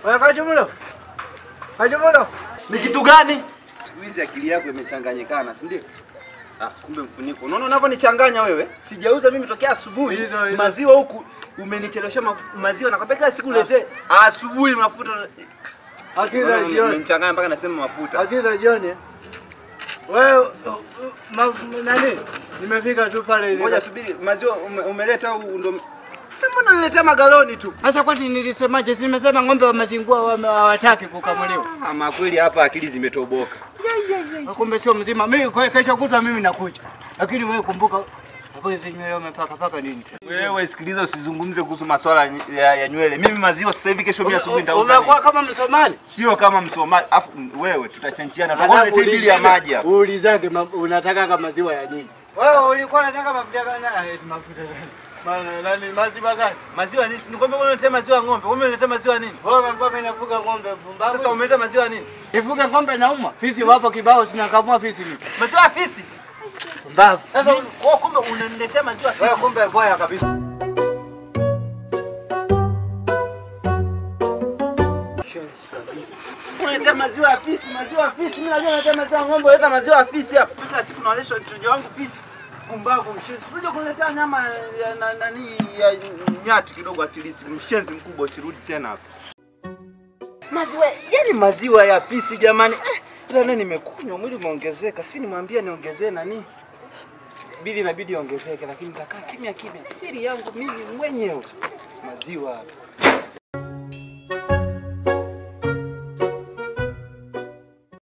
Wewe Kajumulo. Kajumulo. Ni kitu gani? Siku hizi akili yako imechanganyikana, si ndio? Ah, kumbe mfuniko. Unaona unavyonichanganya wewe? Sijauza mimi tokea asubuhi. Hizo, hizo. Maziwa huku umenichelewesha ma maziwa nakwambia kila siku niletee. Asubuhi mafuta. Akili za Unaona, jioni. Umenichanganya mpaka nasema mafuta. Akili za jioni. eh? Wewe uh, uh, ma- nani? Nimefika tu pale ile. Ngoja subiri, maziwa ume, umeleta au ndo Sasa mbona unaniletea magaloni tu? Sasa kwani nilisemaje? Si nimesema ng'ombe wa mazingua wame- hawataki kukamuliwa. Ama kweli hapa akili zimetoboka. Kumbe sio mzima. Mimi kwa kesho kutwa mimi nakuja. Lakini wewe kumbuka hapo hizo nywele umepaka paka nini? Wewe sikiliza, usizungumze kuhusu masuala ya, ya nywele. Mimi maziwa sasa hivi, kesho mimi asubuhi nitauza. Unakuwa nini? kama Msomali. Sio kama Msomali. Afu wewe tutachanchiana. Tutakuwa Alafu niletee bili ya maji hapa. Uulizage ma- unataka kama maziwa ya nini? Wewe ulikuwa unataka mafuta gani? Ah, eti mafuta gani? Maana nani maziwa gani? Maziwa nini? Nikwambia wewe unaletea maziwa ya ng'ombe. Wewe unaletea maziwa nini? Wewe ngombe inafuga ng'ombe pumbavu. Sasa umeleta maziwa nini? Nifuge ng'ombe nauma. Fisi wapo kibao sinakamua fisi mimi. Maziwa ya fisi. Pumbavu. Sasa kwa kumbe unaniletea maziwa ya Wewe fisi. kumbe boya kabisa. Shensi kabisa. Unaletea maziwa ya fisi, maziwa ya fisi. Mimi najua unaletea maziwa ya ng'ombe, unaleta maziwa ya fisi hapa. Kila siku naonesha mtoto wangu fisi. Pumbavu mshenzi. Usije kuniletea nyama ya na- nani ya nyati kidogo at least. Mshenzi mkubwa usirudi tena hapa. Maziwa, yani maziwa ya fisi jamani. Eh, ila nani nimekunywa mwili umeongezeka. Sijui nimwambie niongezee nani? Bili inabidi iongezeke lakini nitakaa kimya kimya. Siri yangu mimi mwenyewe. Maziwa hapa.